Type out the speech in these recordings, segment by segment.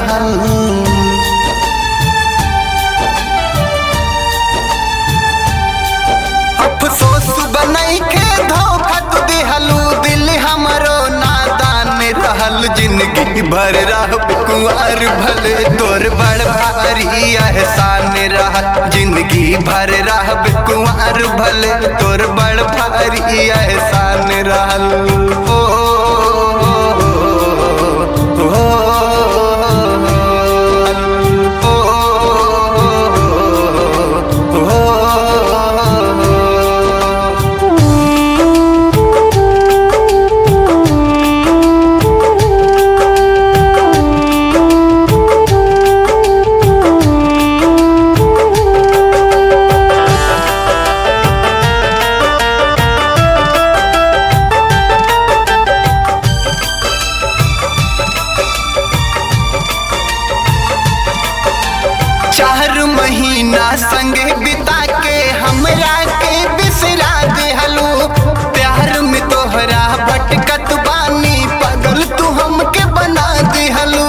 रहल अफसोस बनई के धोखा तू दिहलू दिल हमरो नादान रहल जिंदगी भर रह कुंवर भले तोर बड़ भारी एहसान रहल जिंदगी भर रह कुंवर भले तोर बड़ भारी एहसान रहल ओ, ओ, ओ, चार महीना संगे बिता के हमरा के बिसरा देहलू प्यार में तोहरा भटकत बानी पगल तू हमके बना देहलू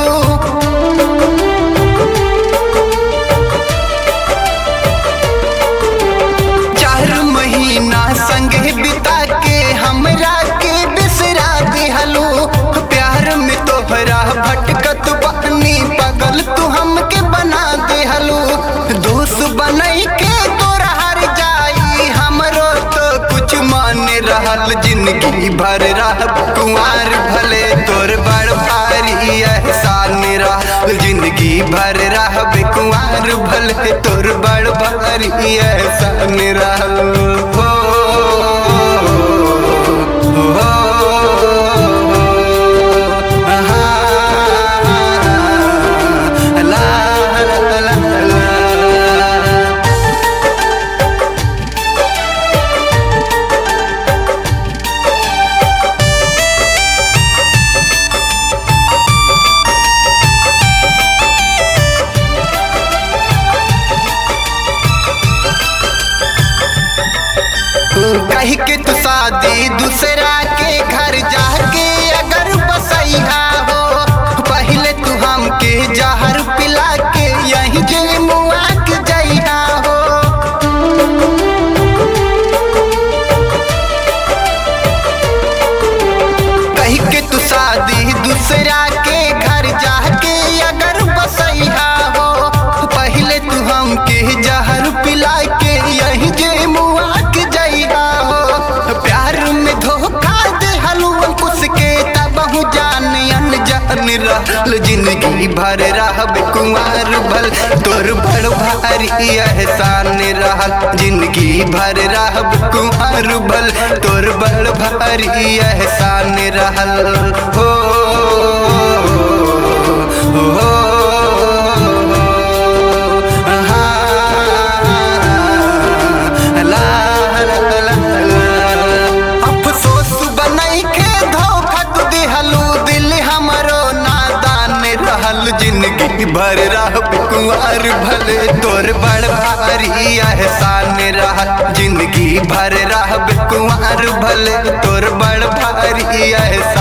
चार महीना संगे बिता के हमरा के बिसरा दिहलू प्यार में तोहरा भटकत बानी पगल तू हमके बना दिहलू दोस्त बनई के तोरा हर जाई हमरो तो कुछ मान रहल जिंदगी भर रह कुंवार भले तोर बड़ भारी एहसान रहल जिंदगी भर रह कुंवार भले तोर बड़ भारी एहसान रहल हो, हो, आहा, ला, ला, ला, ला। कही के तू शादी दूसरा के घर जाके अगर बसैहा हो पहले तू हमके जहर पिला के यही जे मुआ के जइहा हो कही के तू शादी दूसरा के घर जाके अगर बसैहा हो पहले तू हमके जहर पिला के यही जे मुआ के जइहा हो प्यार में धोखा दे हलुआ कुछ के तबहु जान अनजान रहल जिंदगी भर रहब कुमार भल तोर बड़ भारी एहसान रहल जिंदगी भर रहब कुमार भल तोर बड़ भारी एहसान रहल हो, हो, आहा, ला, ला, ला, ला। अफसोस बनई के धोखा तू दिहलू दिल हमरो नादान रहल जिंदगी भर रह कुंवर भले तोर बड़ भारी एहसान रहल जिंदगी भर रह कुंवर भले तोर बड़ भारी एहसान